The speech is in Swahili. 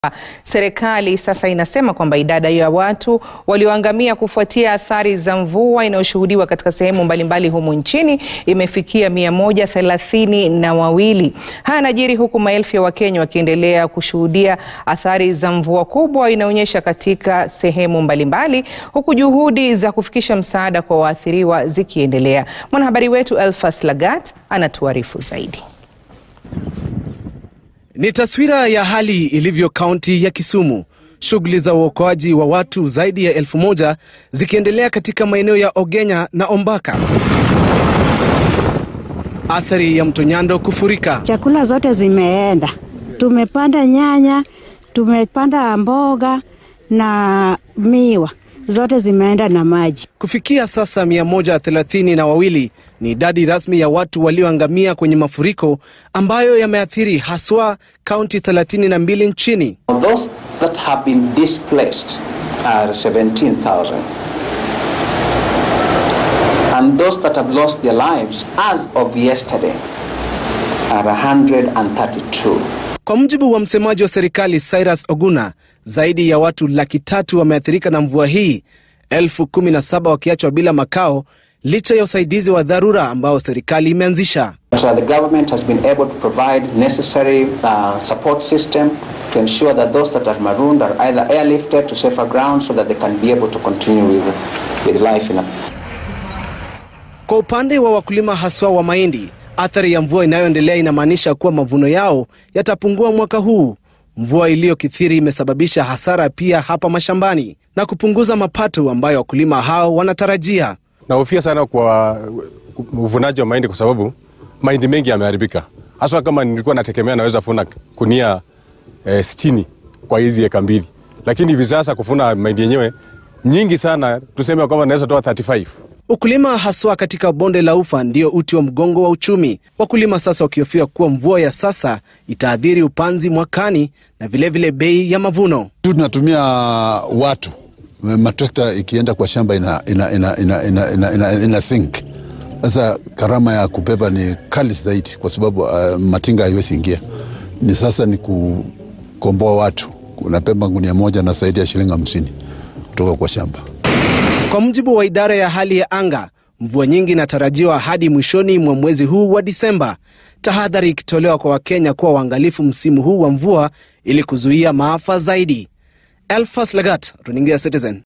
Serikali sasa inasema kwamba idadi ya watu walioangamia kufuatia athari za mvua inayoshuhudiwa katika sehemu mbalimbali humu nchini imefikia mia moja thelathini na wawili. Haya yanajiri huku maelfu ya Wakenya wakiendelea kushuhudia athari za mvua kubwa inaonyesha katika sehemu mbalimbali, huku juhudi za kufikisha msaada kwa waathiriwa zikiendelea. Mwanahabari wetu Elfas Lagat anatuarifu zaidi. Ni taswira ya hali ilivyo kaunti ya Kisumu, shughuli za uokoaji wa watu zaidi ya elfu moja zikiendelea katika maeneo ya Ogenya na Ombaka. Athari ya mto Nyando kufurika. Chakula zote zimeenda, tumepanda nyanya, tumepanda mboga na miwa, zote zimeenda na maji. Kufikia sasa mia moja thelathini na wawili ni idadi rasmi ya watu walioangamia kwenye mafuriko ambayo yameathiri haswa kaunti 32 nchini. Those that have been displaced are 17,000. And those that have lost their lives as of yesterday are 132. Kwa mujibu wa msemaji wa serikali Cyrus Oguna, zaidi ya watu laki tatu wameathirika na mvua hii, elfu kumi na saba wakiachwa bila makao licha ya usaidizi wa dharura ambao serikali imeanzisha. So the government has been able to provide necessary uh, support system to ensure that those that are marooned are either airlifted to safer ground so that they can be able to continue with, with life in a Kwa upande wa wakulima haswa wa mahindi, athari ya mvua inayoendelea inamaanisha kuwa mavuno yao yatapungua mwaka huu. Mvua iliyokithiri imesababisha hasara pia hapa mashambani na kupunguza mapato ambayo wakulima hao wanatarajia. Nahofia sana kwa uvunaji wa mahindi kwa sababu mahindi mengi yameharibika, haswa kama nilikuwa nategemea naweza funa kunia eh, sitini kwa hizi eka mbili, lakini hivi sasa kufuna mahindi yenyewe nyingi sana, tuseme kwamba naweza toa 35. Ukulima haswa katika bonde la Ufa ndio uti wa mgongo wa uchumi, wakulima sasa wakihofia kuwa mvua ya sasa itaadhiri upanzi mwakani na vilevile bei ya mavuno. tu tunatumia watu matrekta ikienda kwa shamba ina, ina, ina, ina, ina, ina, ina, ina sink. Sasa gharama ya kubeba ni kali zaidi, kwa sababu uh, matinga haiwezi ingia. Ni sasa ni kukomboa watu, unabeba gunia moja na zaidi ya shilingi hamsini kutoka kwa shamba. Kwa mujibu wa idara ya hali ya anga, mvua nyingi inatarajiwa hadi mwishoni mwa mwezi huu wa Disemba, tahadhari ikitolewa kwa Wakenya kuwa waangalifu msimu huu wa mvua ili kuzuia maafa zaidi. Elfas Lagat, runinga ya Citizen.